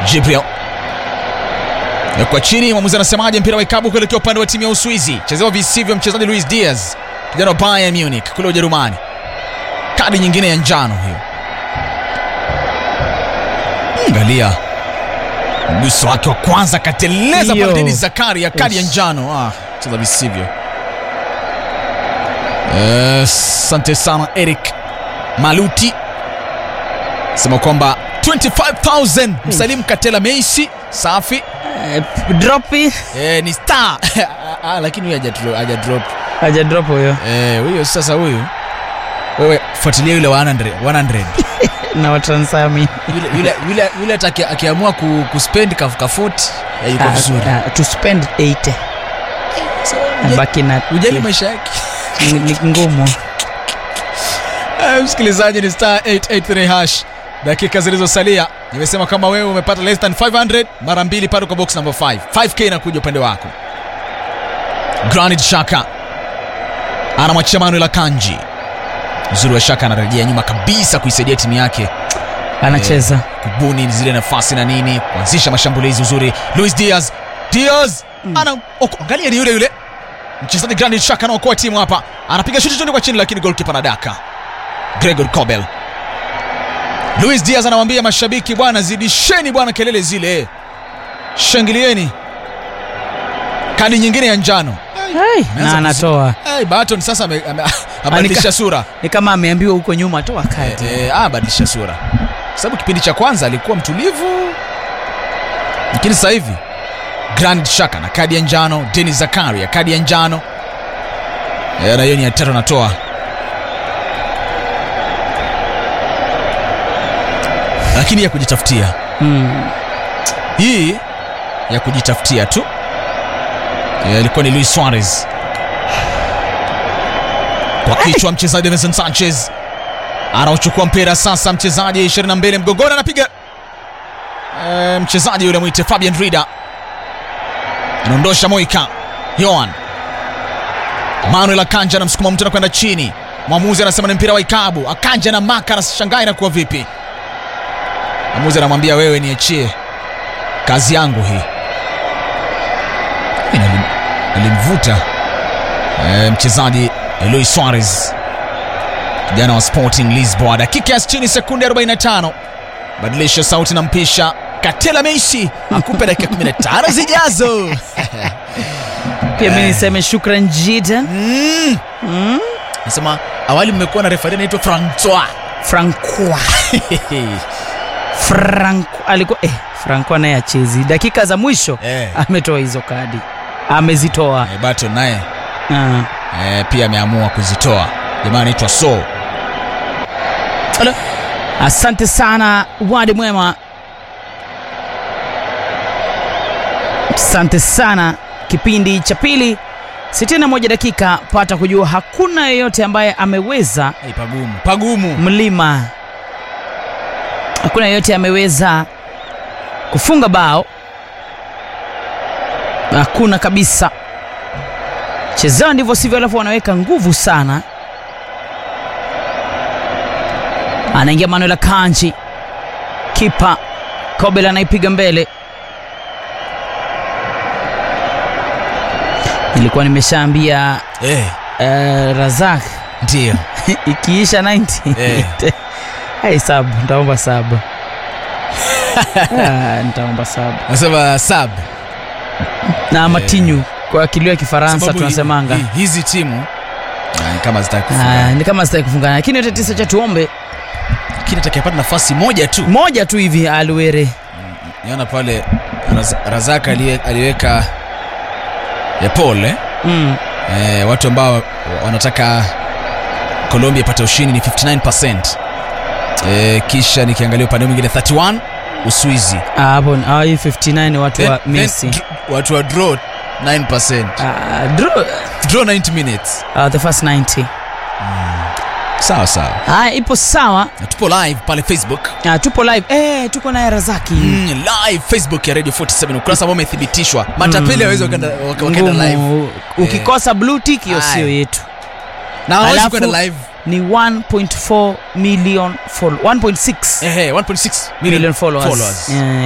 Jibril kwa chini, mwamuzi anasemaje? Mpira wa ikabu kuelekea upande wa timu ya Uswizi, chezewa visivyo mchezaji Luis Diaz, kijana wa Bayern Munich kule Ujerumani. Kadi nyingine ya njano hiyo. Angalia mguso wake wa kwanza, kateleza Hiyo. pale Denis Zakaria, kadi ya Ush. njano. Ah, cheza visivyo. Asante sana Eric Maluti sema kwamba 25000 Msalimu Katela Meisi safi. Eh, dropi Eh, ni star ah, lakini huyu haja dro- haja drop haja drop huyo eh, huyo sasa huyu wewe fuatilia yule wa 100 100 na watransami yule yule yule yule hata aki- akiamua ku, kuspend kaf kafuti eh, yuko vizuri Ah, to spend 80 baki na ujali maisha yake ni ni ngumu Eh, msikilizaji ni star 883 hash dakika zilizosalia nimesema kama wewe umepata less than 500 mara mbili pale kwa box number 5 5k inakuja upande wako granit shaka anamwachia manuel akanji uzuri wa shaka anarejea nyuma kabisa kuisaidia timu yake anacheza kubuni zile nafasi na nini kuanzisha mashambulizi uzuri luis diaz diaz ana oko- angalia ni yule yule mchezaji granit shaka anaokoa timu hapa anapiga shuti tundi kwa chini lakini golkipa anadaka gregor cobel luis diaz anawambia mashabiki bwana zidisheni bwana kelele zile shangilieni kadi nyingine ya njano Hai, Ameanza na anatoa hey, baton sasa ame- ame- abadilisha sura ni kama ameambiwa huko nyuma toa kadi Eh, eh, ah, badilisha sura kwa sababu kipindi cha kwanza alikuwa mtulivu lakini sasa hivi grand shaka na kadi ya njano denis zakaria kadi ya njano Eh, na hiyo ni ya tatu anatoa lakini ya kujitafutia mm. hii ya kujitafutia tu Eh, ilikuwa ni luis suarez kwa kichwa mchezaji Vincent sanchez anaochukua mpira sasa mchezaji 22 mgongoni anapiga e, mchezaji yule mwite fabian rida anaondosha moika yoan manuel akanja anamsukuma mtu anakwenda chini mwamuzi anasema ni mpira wa ikabu akanja na maka anashangaa inakuwa vipi mwamuzi anamwambia wewe niachie kazi yangu hii Lakini alim- alimvuta e, mchezaji Luis Suarez kijana wa Sporting Lisboa. Dakika ya 60 sekunde 45, badilisha sauti na mpisha Katela Meisi akupe dakika 15 zijazo. pia mi niseme shukran jidan Mm. mm. Nasema awali mmekuwa na refari anaitwa Francois francois franco alikuwa eh, franco naye achezi dakika za mwisho eh, ametoa hizo kadi amezitoa eh, Baton naye Ah. eh, pia ameamua kuzitoa. Jamaa anaitwa So. Ala. asante sana wadi mwema asante sana kipindi cha pili 61 dakika pata kujua hakuna yeyote ambaye ameweza Hey, pagumu pagumu. mlima hakuna yeyote ameweza kufunga bao hakuna kabisa chezao ndivyo sivyo alafu wanaweka nguvu sana anaingia manuel akanji kipa kobel anaipiga mbele nilikuwa nimeshaambia Eh, uh, razak ndio. ikiisha 90 Eh. hey, sab nitaomba sab Ah, nitaomba sab Nasema sub. na matinyu kwa kilio ya kifaransa Sababu tunasemanga hi- hi- hizi timu ah, ni kama zitaki Ah, kufunga. ni kama sitaki kufungana lakini yote tisa cha tuombe Lakini atakayepata nafasi moja tu. moja tu hivi aluere Niona pale Raz, Razaka aliye- aliweka ya Paul eh? mm. Eh, watu ambao wanataka Colombia ipate ushindi ni 59%. Eh, kisha nikiangalia upande mwingine 31 Uswizi. Ah, hapo ah, hii 59 ni watu wa Then- Messi then dr- watu wa draw 9%. Ah, draw, Draw 90 minutes. ah, the first 90 Sawa sawa. haya ipo sawa Na tupo live pale Facebook. ah, tupo live eh, tuko naye razaki Mm, live Facebook ya Radio 47 ukurasa ambao umethibitishwa. Matapeli hawezi wakaenda waka- wakaenda live. Ngumu. ukikosa blue tick hiyo Aye. sio yetu Na hawezi Alafu- kwenda live. ni 1.4 million follow 1.6 Ehe, 1.6 million followers, followers. Yeah.